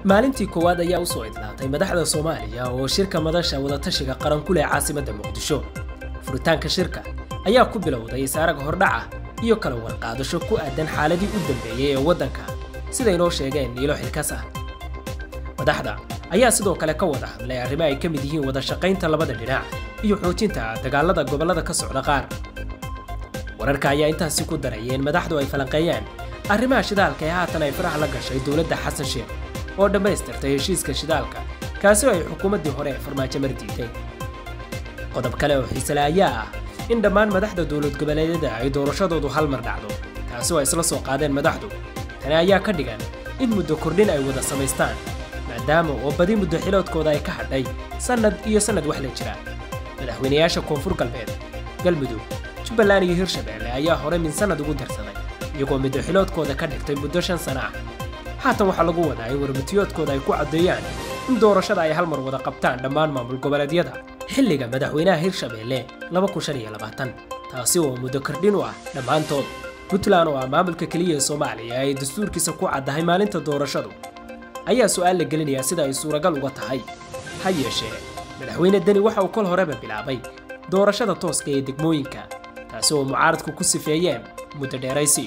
maalintii koowaad ayaa usoo idlaatay madaxda soomaaliya oo shirka madasha wadatashiga qaran ku leh caasimadda muqdisho furitaanka shirka ayaa ku bilowday isaaraga hordhaca iyo kala warqaadasho ku aadan xaaladii u dambeeyey ee waddanka siday noo sheegeen niilo xilkas ah madaxda ayaa sidoo kale ka wada hadlay arrimo ay ka mid yihiin wada shaqaynta labada dhinac iyo xoojinta dagaalada gobollada ka socda qaar wararka ayaa intaasi ku darayeen madaxdu ay falanqeeyaan arrimaha shidaalka ee haatan ay faraha la gashay dowladda xasan sheekh oo dhammaystirtay heshiiska shidaalka kaasi oo ay xukuumaddii hore ee farmaajo mar diiday qodob kale oo xiisele ayaa ah in dhammaan madaxda dowlad goboleedyada ay doorashadoodu hal mar dhacdo taasi oo ay isla soo qaadeen madaxdu tani ayaa ka dhigan in muddo kordhin ay wada samaystaan maadaama oo badi muddo xiloodkooda ay ka hadhay sannad iyo sannad wax la jira madaxweynayaasha koonfur galbeed galmudug jubbaland iyo hirshabeelle ayaa hore min sannad ugu darsaday iyagoo muddo xiloodkooda ka dhigtay muddo shan sana ah haatan waxaa lagu wadaa in warmutiyoodkooda ay ku caddeeyaan in doorashada ay hal mar wada qabtaan dhammaan maamul goboleedyada xilliga madaxweynaha hirshabeelle taasi oo muddo kordhin u ah dhammaantood puntland oo ah maamulka keliya ee soomaaliya ay dastuurkiisa ku caddahay maalinta doorashadu ayaa su'aal la gelinayaa sida ay suuragal uga tahay ha yeeshee madaxweyne deni waxa uu kol horeba bilaabay doorashada tooska ee degmooyinka taasi oo mucaaradku ku sifeeyeen muddo dheeraysi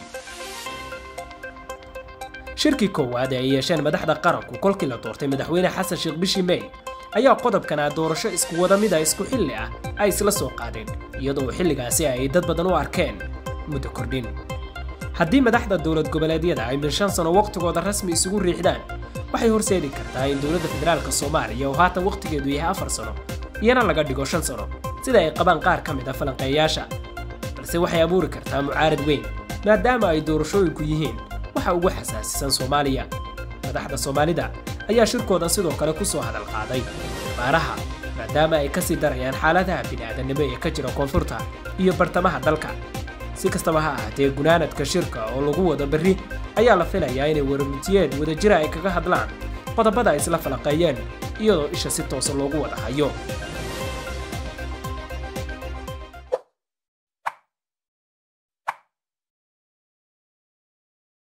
shirkii koowaad ee ay yeesheen madaxda qaranku kolkii la doortay madaxweyne xasan sheekh bishii mey ayaa qodobkana doorasho isku wada mid a isku xilli ah ay isla soo qaadeen iyadoo xilligaasi ay dad badan u arkeen muddo kordhin haddii madaxda dowlad goboleedyada ay min shan sano wakhtigooda rasmi isugu riixdaan waxay horseedi kartaa in dowladda federaalka soomaaliya oo haatan wakhtigeedu yahay afar sano iyana laga dhigo shan sano sida ay qabaan qaar ka mid a falanqeeyaasha balse waxay abuuri kartaa mucaarad weyn maadaama ay doorashooyinku yihiin waxa ugu xasaasisan soomaaliya madaxda soomaalida ayaa shirkoodan sidoo kale ku soo hadal qaaday baaraha maadaama ay kasii darayaan xaaladaha bini'aadanimo ee ka jira koonfurta iyo bartamaha dalka si kastaba ha ahaatee gunaanadka shirka oo lagu wado berri ayaa la filayaa inay warmutiyeed wadajira ay kaga hadlaan qodobada ay isla falanqeeyeen iyadoo isha si toosa loogu wada hayo